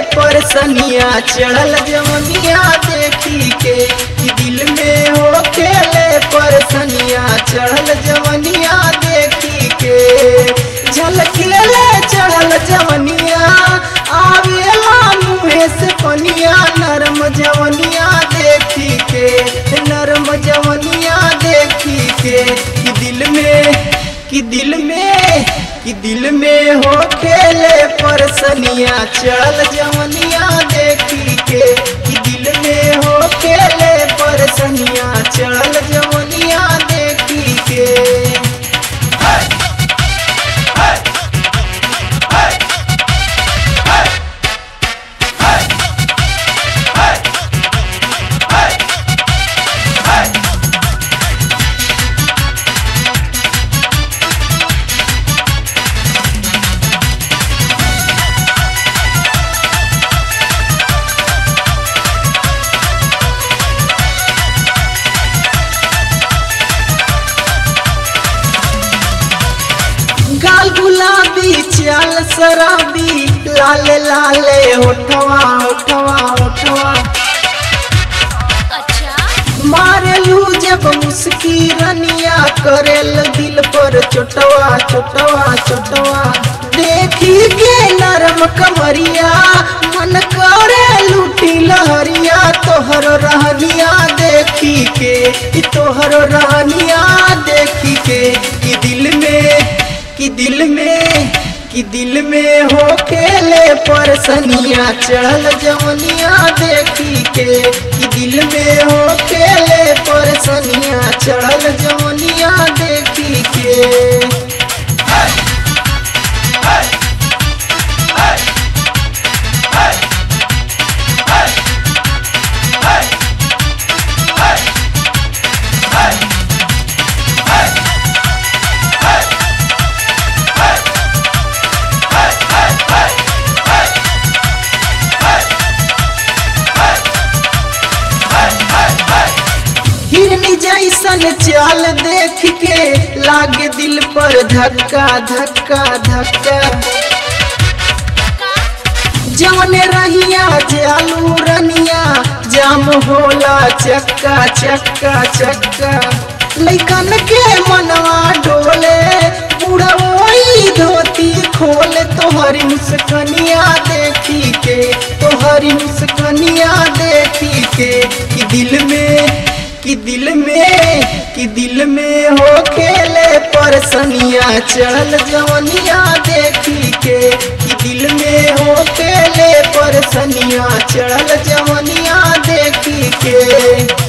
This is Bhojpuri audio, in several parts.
परसनिया चढ़ल जवनिया देखी के कि दिल में हो खेले परसनिया चढ़ल जवनिया देखी के झलकेले चढ़ल जवनिया आवेला मुँहे से पनिया नरम जवनिया देखी के नरम जवनिया देखी के कि दिल में कि दिल में कि दिल में हो खेले परसनिया चल जवनिया देखी के कि दिल में हो खेले परसनिया चल जवनिया देखी के गाल गुलाबी चाल शराबी लाल लाले होठवा होठवा होठवा अच्छा मारेलू जब मुस्की रनिया करेल दिल पर चोटवा चोटवा चोटवा देखी के नरम कमरिया मन करे लूटी लहरिया तोहर रहनिया देखी के कि तोहर रहनिया देखी के कि दिल में कि दिल में कि दिल में हो खेले परसनिया चढ़ल जवनिया देखी के कि दिल में हो खेले परसनिया चढ़ल जवनिया देखी के हिरनी जैसन चाल देख के लागे दिल पर धक्का धक्का धक्का जौने रहिया जालू रनिया जाम होला चक्का चक्का चक्का लैकन के मनवा डोले पूरा वही धोती खोले तोहरी मुस्कनिया देखी के तोहरी मुस्कनिया देखी के कि दिल में कि दिल में कि दिल में हो खेले परसनिया चढ़ल जवनिया देखी के कि दिल में हो खेले परसनिया चढ़ल जवनिया देखी के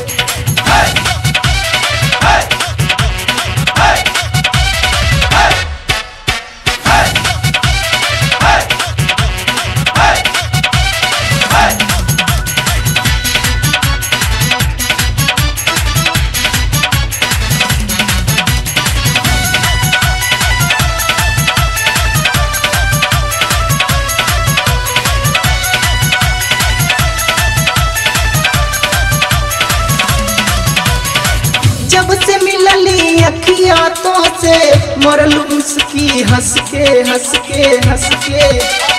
जब से मिलली अखिया तो से मरलू मुस्की हंस के हंस के हंस के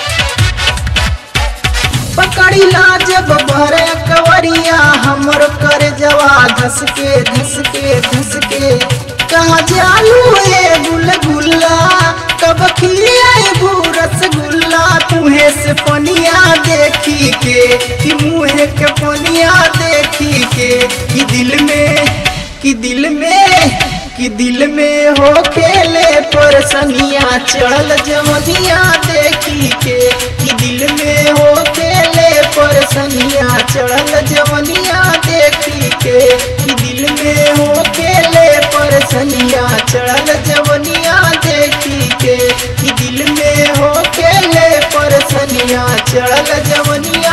पकड़ी ला जब भरे कवरिया हमर कर जवा धस के धस के धस के कहा जालू ए गुलगुल्ला कब खिलियाबू रसगुल्ला तुहे से पनिया देखी के कि मुँह के पनिया देखी के कि दिल में कि दिल में कि दिल में हो खेले परसनिया चढ़ल जमनिया देखी के कि दिल में हो खेले परसनिया चढ़ल जमनिया देखी के कि दिल में हो खेले परसनिया चढ़ल जमनिया देखी के कि दिल में हो खेले परसनिया चढ़ल जमनिया